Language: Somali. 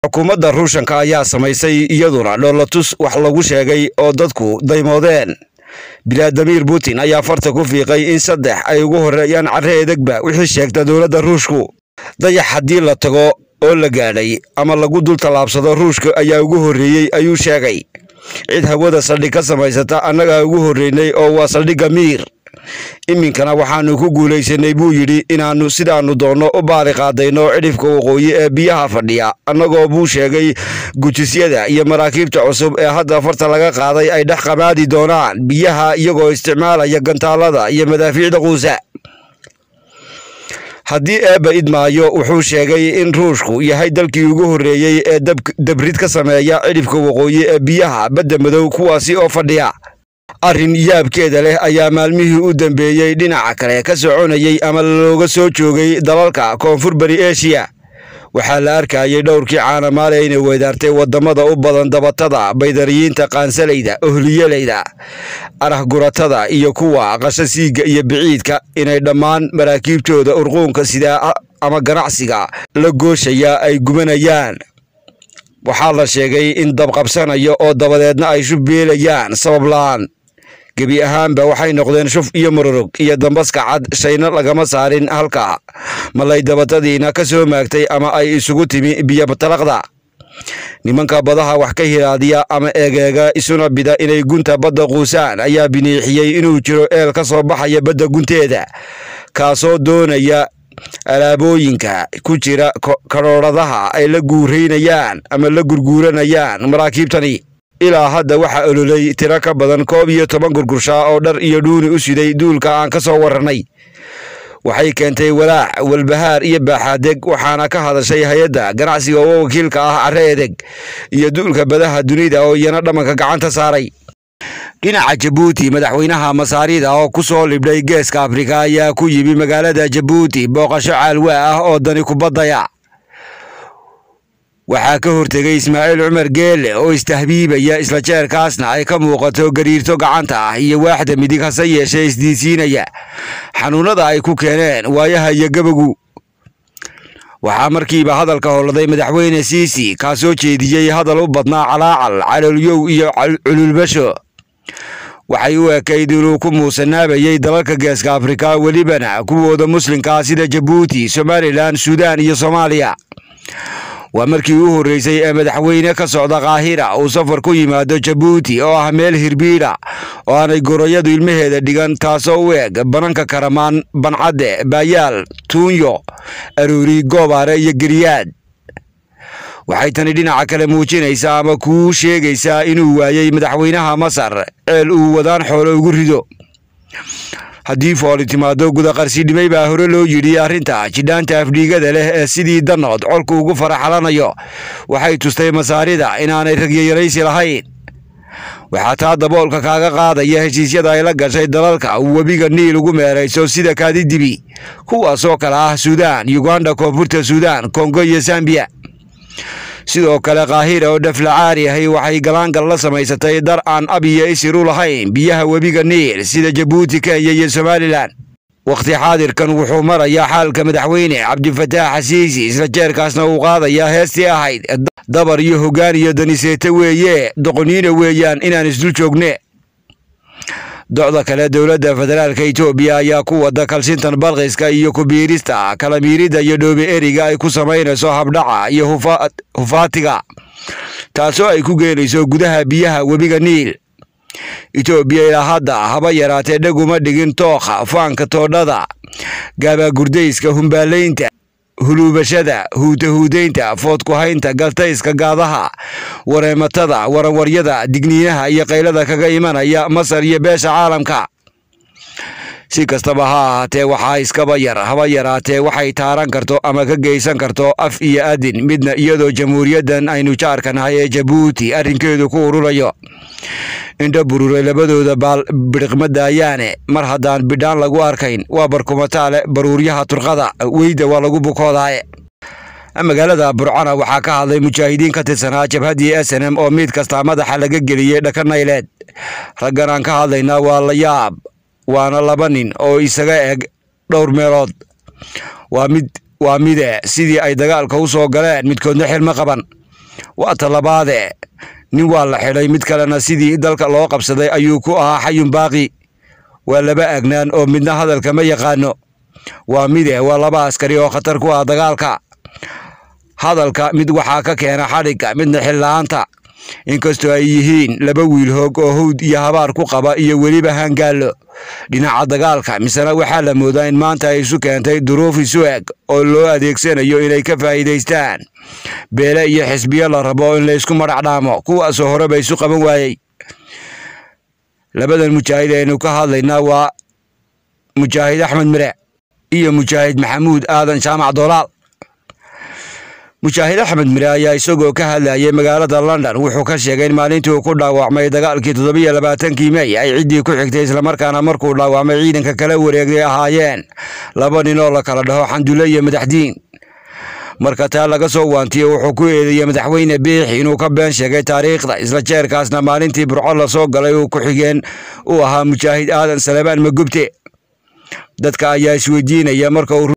xukuumadda ruushanka ayaa samaysay iyaduna dhoolatus wax lagu sheegay oo dadku daymoodeen bilaadimir putin ayaa farta ku fiiqay in saddex ay ugu horreeyaan carre edegba wixii sheegta dowladda ruushku dayax haddii la tago oo la gaadhay ama lagu dul tallaabsado ruushka ayaa ugu horreeyey ayuu sheegay cid hawada saldhig ka samaysata annagaa ugu horreynay oo waa saldhigga miir iminkana waxaannu ku guulaysanay buu yidhi inaannu sidaannu doonno u baali qaadayno cidhifka waqooyi ee biyaha fadhiya annagoo buu sheegay gujisyada iyo maraakiibta cusub ee hadda farta laga qaaday ay dhex qamaadi doonaan biyaha iyagoo isticmaalaya gantaalada iyo madaafiicda quusa haddii eebba idmaayo wuxuu sheegay in ruushku yahay dalkii ugu horreeyey ee dabrid ka sameeya cidhifka waqooyi ee biyaha badda madow kuwaasi oo fadhiya arrin yaabkeeda leh ayaa maalmihii u dambeeyey dhinaca kale ka soconayey ama looga soo joogay dalalka koonfur bari eshiya waxaa la arkayay dhowrkii caanamaale inay weydaartay waddamada u badan dabatada baydariyiinta qaansalayda ohliyalayda arahguratada iyo kuwa qasho siiga iyo biciidka inay dhammaan maraakiibtooda urquunka sidaa ama ganacsiga la gooshaya ay gubanayaan waxaa la sheegay in dabqabsanayo oo dabadeedna ay shubbeelayaan sabab la'aan gebi ahaanba waxay noqdeen shuf iyo marorog iyo dambaska cad shayna lagama saarin halka malay dabatadiina ka soo maagtay ama ay isugu timi biyotalaqda nimanka badaha wax ka hiraadiya ama eegeega isuna bida inay gunta badda quusaan ayaa biniixiyey inuu jiro eel ka soo baxaya badda gunteeda kaasoo doonaya alaabooyinka ku jira karooradaha ay la guuraynayaan ama la gurguuranayaan maraakiibtani ilaa hadda waxaa ololay tiro ka badan koob iyo toban gurgurshaa oo dhar iyo dhuuni u siday duulka aan ka soo warrannay waxay keentay walaac walbahaar iyo baaxaadeg waxaana ka hadashay hay-adda ganacsiga oo wakiilka ah carre edeg iyo duulka badaha dunida oo iyana dhammanka gacanta saaray dhinaca jabuuti madaxweynaha masaarida oo ku soo libdhay geeska afrika ayaa ku yimi magaalada jabuuti booqasho caalwaa ah oo dani kubaddaya waxaa ka hortegay ismaaciil cumar geelle oo istahbiibaya isla jeerkaasna ay ka muuqato gariirto gacanta ah iyo waaxda midig hase yeeshee isdiisiinaya xanuunnada ay ku keeneen waayaha iyo gebagu waxaa markiiba hadalka howladay madaxweyne siisi kaa soo jeediyey hadal u badnaa calaacal caloolyow iyo cululbasho waxay u ekayd inuu ku muusanaabayey dalalka geeska afrika welibana kuwooda muslimkaa sida jabuuti somalilan suudaan iyo soomaaliya waa markii u horreysay ee madaxweyne ka socda kaahira uu safar ku yimaado jabuuti oo ah meel hirbiidha oo aanay goroyadu ilmaheeda dhigan taasoo u eg bananka karamaan bancadde baayaal tuunyo aroori goobaare iyo geriyaad waxay tani dhinaca kale muujinaysaa ama kuu sheegaysaa inuu waayey madaxweynaha masar ceel uu wadaan xoolo ugu rido haddii fooli timaado gudaqarsidhimay baa hore loo yidhi arrinta jidhaanta afdhiigada leh ee sidii danood colku ugu faraxalanayo waxay tustay masaarida inaanay ragyayaraysi lahayn waxaa taa daboolka kaaga qaadaya heshiisyada ay la gashay dalalka uu webiga niil ugu meerayso sida kaadidibi kuwaasoo kale ah suudaan yuganda koonfurta suudaan kongo iyo sambiya sidoo kale kaahira oo dhaflacaari ahi waxay galaangal la samaysatay dar aan ab iyo isir u lahayn biyaha webiga niil sida jabuuti kenya iyo somalilan wakhti xaadirkan wuxuu marayaa xaalka madaxweyne cabdifataax xasiisi isla jeerkaasna uu qaadayaa heestii ahayd dabar iyo hoggaan iyo daniseete weeye doqoniina weeyaan inaan isdul joogne docda kale dowladda federaalka etoobiya ayaa ku wada kalsintan balqiska iyo kubiirista kalamiirida iyo dhoobe eriga ay ku samaynayso habdhaca iyo hufaatiga taasoo ay ku geenayso gudaha biyaha webiga niil etoobiya ilaa hadda haba yaraatee dheguma dhigin tookha faanka toodhada gaabagurdayska humbaalaynta huluubashada huutahuudaynta foodkuhaynta galtayska gaadaha wareematada waranwaryada digniinaha iyo qaylada kaga imanaya masar iyo beesha caalamka si kastaba ha ahaatee waxaa iskaba yar haba yaraatee waxay taaran karto ama ka geysan karto af iyo adin midna iyadoo jamhuuriyaddan aynu jaarka nahay ee jabuuti arrinkeedu ku ururayo indho bururay labadooda baal bidhiqma daayaane mar haddaan bidhaan lagu arkayn waa barkumataale baruuryaha turqada weyda waa lagu bukoodaaye magaalada burcana waxaa ka hadlay mujaahidiin ka tirsanaa jabhaddii s n m oo mid kasta madaxa laga geliyey dhaka nayleed raggan aan ka hadlaynaa waa la yaab waana laba nin oo isaga eg dhowr meelood waa mid waa mide sidii ay dagaalka u soo galeen midkoodna xilmo qaban waa talabaade nin waa la xidhay mid kalena sidii dalka loo qabsaday ayuu ku ahaa xayun baaqi waa laba agnaan oo midna hadalka ma yaqaano waa mide waa laba askari oo khatar ku ah dagaalka hadalka mid waxaa ka keena xadhigga midna xilla-aanta inkastoo ay yihiin laba wiil hoog oo hawd iyo habaar ku qaba iyo weliba hangaallo dhinaca dagaalka misena waxaa la moodaa in maanta ay isu keentay duruuf isu eg oo loo adeegsanayo inay ka faa'iidaystaan beele iyo xisbiyo la rabo in laysku madhac dhaamo kuwaasoo horeba isu qaban waayey labadan mujaahid aynu ka hadlaynaa waa mujaahid axmed mire iyo mujaahid maxamuud aadan jaamac dolaal mujaahid axmed mire ayaa isagoo ka hadlayay magaalada london wuxuu ka sheegay in maalintii uu ku dhaawacmay dagaalkii toddobiyo labaatankii mey ay ciddii ku xigtay islamarkaana markuu dhaawacmay ciidanka kala wareegay ahaayeen laba nin oo la kala dhaho xandulle iyo madaxdiin marka taa laga soo waantiye wuxuu ku eedeeyey madaxweyne biixi inuu ka been sheegay taariikhda isla jeerkaasna maalintii burco la soo galay uu ku-xigeen uu ahaa mujaahid aadan salebaan magubte dadka ayaa isweydiinaya marka uu